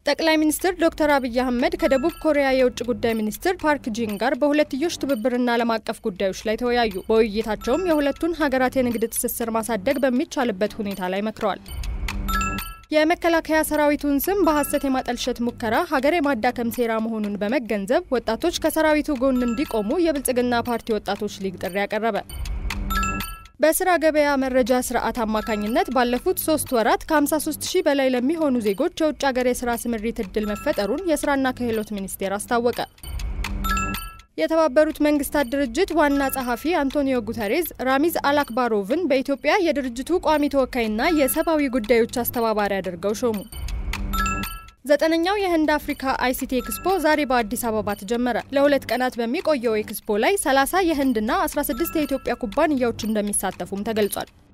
ጠቅላይ ሚኒስትር ዶክተር አብይ አህመድ ከደቡብ ኮሪያ የውጭ ጉዳይ ሚኒስትር ፓርክ ጂን ጋር በሁለትዮሽ ትብብርና ዓለም አቀፍ ጉዳዮች ላይ ተወያዩ። በውይይታቸውም የሁለቱን ሀገራት የንግድ ትስስር ማሳደግ በሚቻልበት ሁኔታ ላይ መክረዋል። የመከላከያ ሰራዊቱን ስም በሐሰት የማጠልሸት ሙከራ ሀገር የማዳከም ሴራ መሆኑን በመገንዘብ ወጣቶች ከሰራዊቱ ጎን እንዲቆሙ የብልጽግና ፓርቲ ወጣቶች ሊግ ጥሪ ያቀረበ። በስራ ገበያ መረጃ ስርዓት አማካኝነት ባለፉት ሶስት ወራት ከ53 ሺህ በላይ ለሚሆኑ ዜጎች የውጭ ሀገር የስራ ስምሪት እድል መፈጠሩን የስራና ክህሎት ሚኒስቴር አስታወቀ። የተባበሩት መንግስታት ድርጅት ዋና ጸሐፊ አንቶኒዮ ጉተሬዝ ራሚዝ አላክባሮቭን በኢትዮጵያ የድርጅቱ ቋሚ ተወካይና የሰብአዊ ጉዳዮች አስተባባሪ አድርገው ሾሙ። ዘጠነኛው የህንድ አፍሪካ አይሲቲ ኤክስፖ ዛሬ በአዲስ አበባ ተጀመረ። ለሁለት ቀናት በሚቆየው ኤክስፖ ላይ 30 የህንድና 16 የኢትዮጵያ ኩባንያዎች እንደሚሳተፉም ተገልጿል።